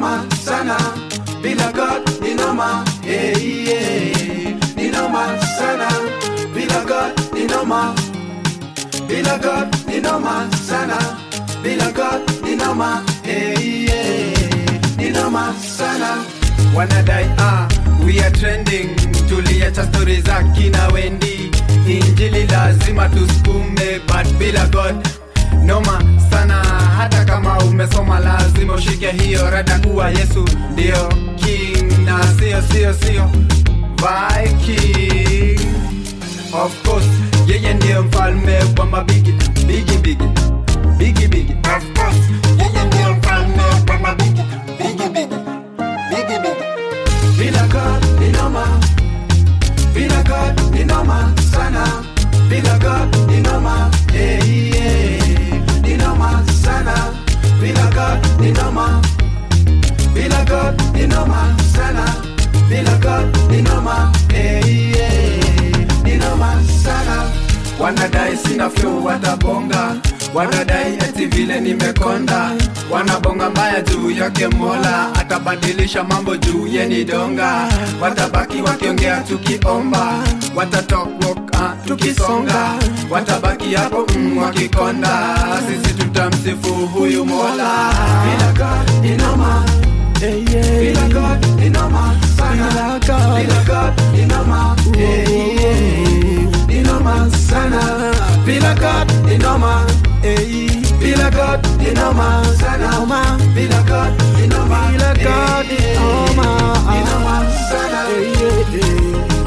noma sana bila God ni noma yeah, yeah. ni noma sana bila God ni noma bila God ni noma sana bila God ni noma yeah, yeah. ni noma sana wanadai ah, we are trending tuliacha stori za kina wendi injili lazima tusukume but bila god noma sana hata kama umesoma lazima ushike hiyo rada kuwa yesu ndio king na sio sio sio viking of course yeye ndiyo mfalme wa mabigi bigi bigi bigi bigi of course yeye ndiyo mfalme wa mabigi bigi bigi bigi bigi bila God ni noma bila God ni noma sana bila God ni noma yeah, yeah. ni noma sana bila God ni noma bila God ni noma sana bila God ni noma yeah, yeah. ni noma sana wanadai sina flow watabonga wanadai eti vile nimekonda wanabonga mbaya juu yake mola atabadilisha mambo juu yeni donga watabaki wakiongea tukiomba watatoka tukisonga watabaki hapo mm, wakikonda sisi tutamsifu huyu mola bila God ni noma bila God ni noma sana bila God ni noma yeah, yeah. ni noma sana bila God ni noma eh. bila God ni noma sana bila God ni noma Bila God ni eh, noma. ni noma sana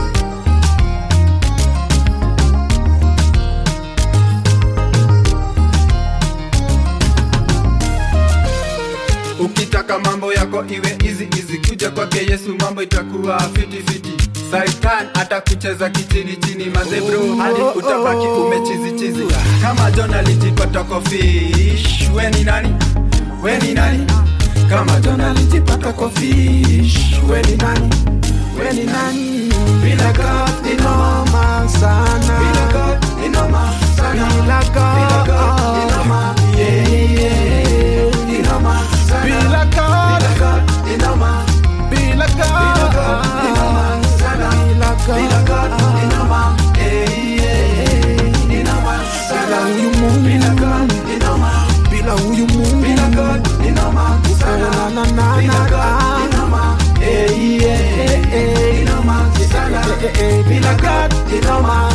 ukitaka mambo yako iwe easy easy kuja kwake yesu mambo itakuwa fiti fiti saitan atakucheza kichini chini mazebro hadi utabaki umechizi chizi kama john alijipata kwa fish we ni nani we ni nani kama john alijipata kwa fish we ni nani we ni nani bila God ni noma Noma sana bila God ni noma sana Bila God. bila God ni noma yeah, yeah. ni noma sana Bila God. bila God ni noma Bila Bila God ni noma sana Bila God. bila God ni noma yeah, yeah. ni noma Bila sana huyu Mungu. bila God ni noma Bila huyu Mungu bila God ni noma sana Na, na, na, bila na, God na. ni noma yeah, yeah. ni noma sana Eh, eh, eh. bila God ni noma